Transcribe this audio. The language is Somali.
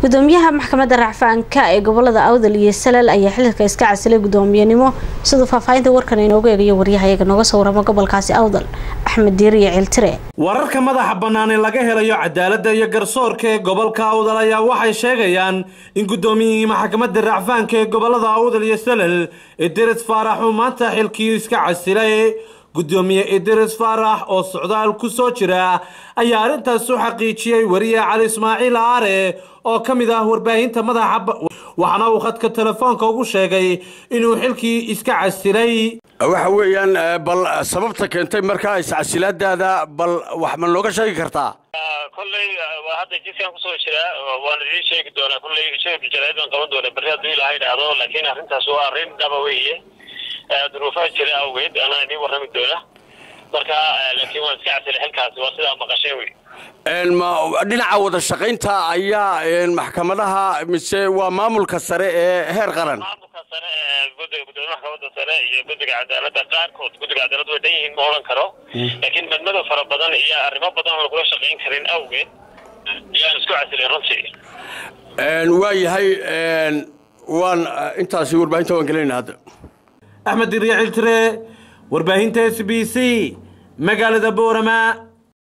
gudoomiyaha maxkamadda racfaanka ee gobolada awdal iyo salal ayaa xilka iska casilay gudoomiyenimo siduu faahfaahinta warkan inoogu eegayo waryahayaga nooga soo warama gobolkaasi awdal axmed diiriye ciltire wararka madaxa bannaan ee laga helayo cadaaladda iyo garsoorka ee gobolka awdal ayaa waxay sheegayaan in gudoomiyihii maxkamadda racfaanka ee gobolada awdal iyo salal idris faarax uu maanta xilkii iska casilay gudoomiye idris faarax oo socdaal ku soo jira ayaa arrintaas u xaqiijiyey wariye cali ismaaciil aare oo ka mid ah warbaahinta madaxa waxaana uu khadka telefoonka ugu sheegay inuu xilkii iska casilay waxa weeyaan bal sababta keentay markaa iscasilaadaada bal wax ma nooga sheegi kartaa kolley hadda jidkaan kusoo jiraa waan idiin sheegi doonaa kolley shirka jaraaidan qaban doona berri hadduu ilaha idhaahdo laakiin arrintaas waa arrin dhaba weeye duruufaha jira awgeed anaa idiin warrami doona marka laakiin waan iska casilay xilkaasi waa sidaa maqasheen wey dhinaca wada shaqaynta ayaa maxkamadaha mise waa maamulka sare ee heer qaran maamulka sare ee guddiga gudoomiye maxkamadda sare iyo guddiga cadaaladda qaarkood guddiga cadaalad way dhan yihiin ma odhan karo laakiin madmadow fara badan iyo arrimo badan oo lagula shaqayn karin awgeed ayaan isku casilay runtii waa yahay waan intaasi warbaahinta waan gelinayna hadda axmed diriya ciltire warbaahinta s b c magaalada boorama